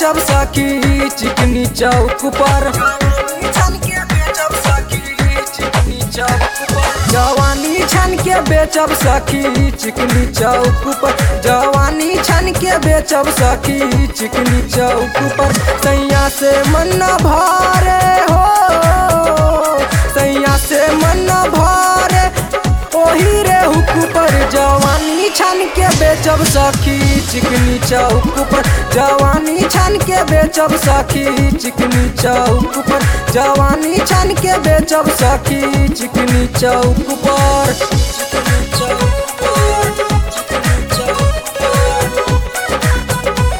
बेचब सखी चिकनी चौक पर छन के बेचब सखी चिकनी चौक पर जवानी छन के बेचब सखी चिकनी चौक पर जवानी छन के बेचब सखी चिकनी चौक पर सैया से मन न भरे हो सैया से मन न भरे ओही रे हुक पर जवानी छन के बेचब सखी चिकनी चौक पर जवानी छन के बेचब सखी चिकनी चौक पर जवानी छन के बेचब सखी चिकनी चौक पर चिकनी चौक पर चिकनी चौक पर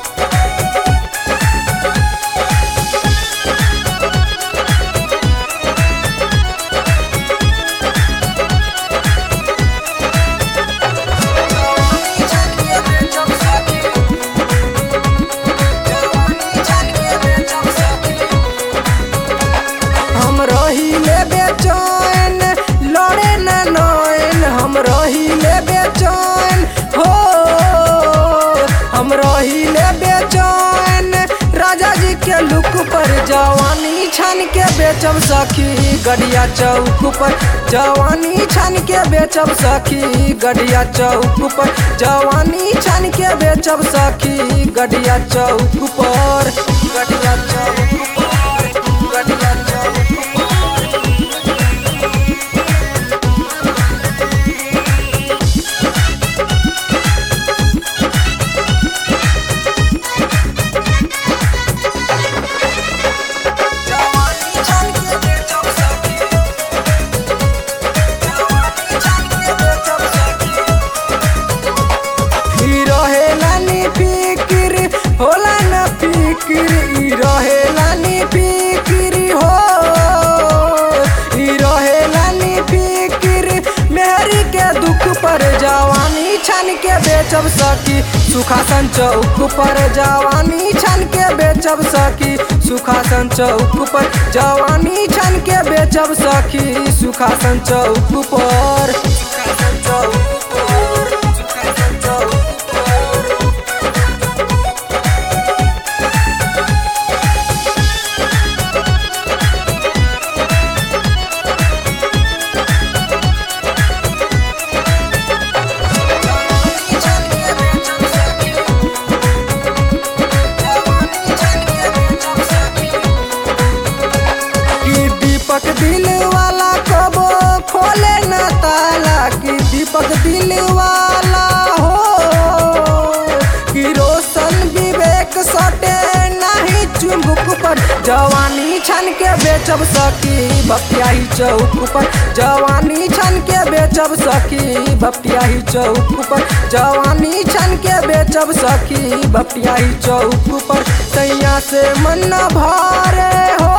हम रहिले बेचैन लड़े न नैन हम रहिले बेचैन हो हम रहिले बेचैन राजा जी के लुक पर जवानी छन के बेचब सखी गड़िया चौक पर जवानी छन के बेचब सखी गड़िया चौक पर जवानी छन के बेचब सखी गड़िया चौक पर गड़िया चौक पर गड़िया चौक पर जवानी छन के बेचब सखी जवानी छन के बेचब सखी ई रहेला नी फिकिर होला न फिकिर ई रहेला नी फिकिर हो ई रहेला नी फिकिर मेहरी के दुख पर जवानी छन के बेचब सकी सुखासन चौक पर जवानी छन के बेचब सकी सुखासन चौक पर जवानी छन के बेचब सखी सुखासन चौक पर सुखासन चौक पर सुखासन चौक पर कि दीपक दिल वाला कबो खोले न ताला कि दीपक दिल वाला हो कि रोशन विवेक सटे नहीं चुंबक पर जवानी छन के बेचब सकी बपियाही चौक पर जवानी छन के बेचब सकी बपियाही चौक पर जवानी छन के बेचब सकी बपियाही चौक पर सैया से मन न भरे हो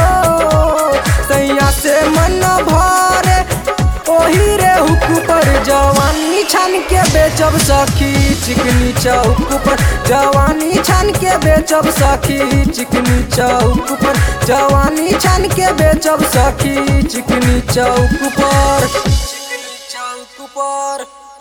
सैया से मन न भरे ओही रे हुक पर जवानी छन के बेचब सखी चिकनी चौक पर जवानी छन के बेचब सखी चिकनी चौक पर जवानी छन के बेचब सखी चिकनी चौक पर चिकनी चौक पर